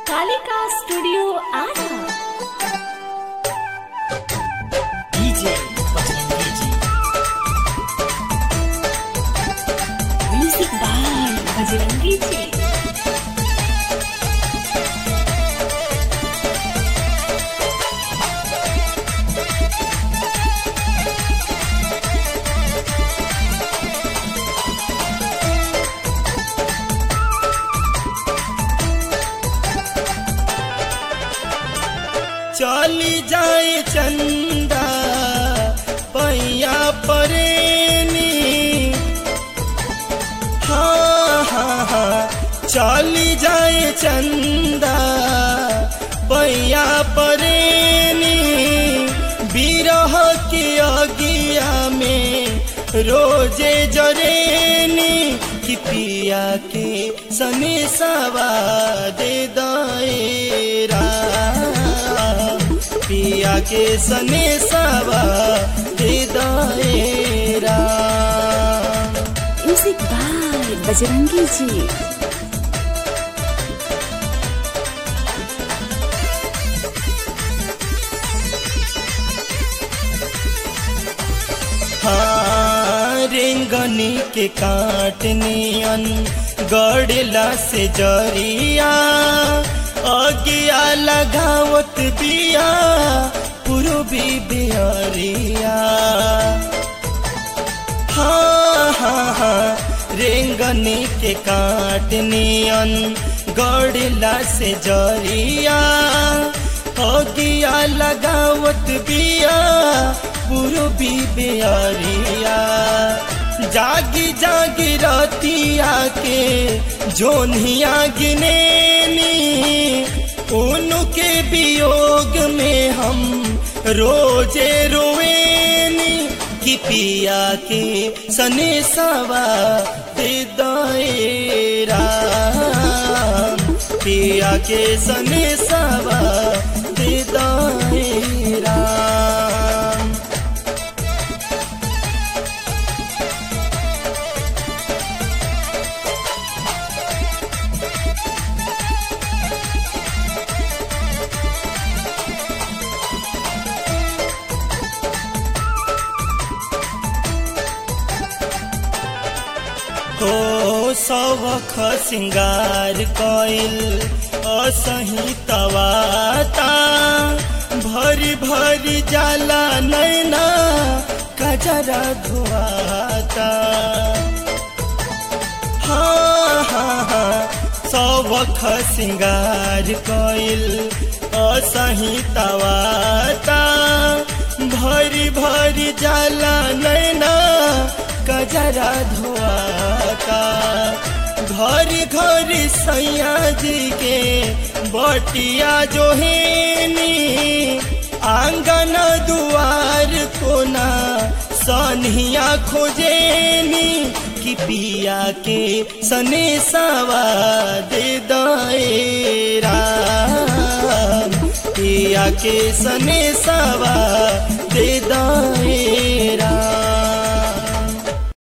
Kalika studio Ara DJ Bajrangi ji music by Bajrangi जी चली जाए चंदा पैया परेनी हाँ हाँ हाँ चली जाए चंदा पैया परेनी बिरह के अगिया में रोजे जरेनी कि पिया के सने सवा दे दायरा पिया के सने सवा दे दायरा म्यूजिक बाय बजरंगी जी हाँ रेंगनी के काटनियन गड़ला से जरिया अगिया लगावत बिया पूर्वी बिहरिया हाँ हाँ हाँ रेंगनी के काटनियन गड़ला से जरिया अगिया लगावत बिया पूर्वी बिहरिया जागी जागी रतिया के जोनिया गिनेनी उनके वियोग में हम रोजे रोएनी कि पिया के सने सवा दे दायरा पिया के सने सवा दे दायरा हो सवख सिंगार कइल असही तवाता भरी भरी जाला नैना कजरा धुआता हाँ हाँ हाँ सवख सिंगार कइल असही तवाता भरी भरी जाला नैना कजरा धुआता घर घर सैया जी के बटिया जो हेनी आंगन दुआर कोना सनिया खोजेनी कि पिया के सने सवा दे दायरा पिया के सने सवा दे दायरा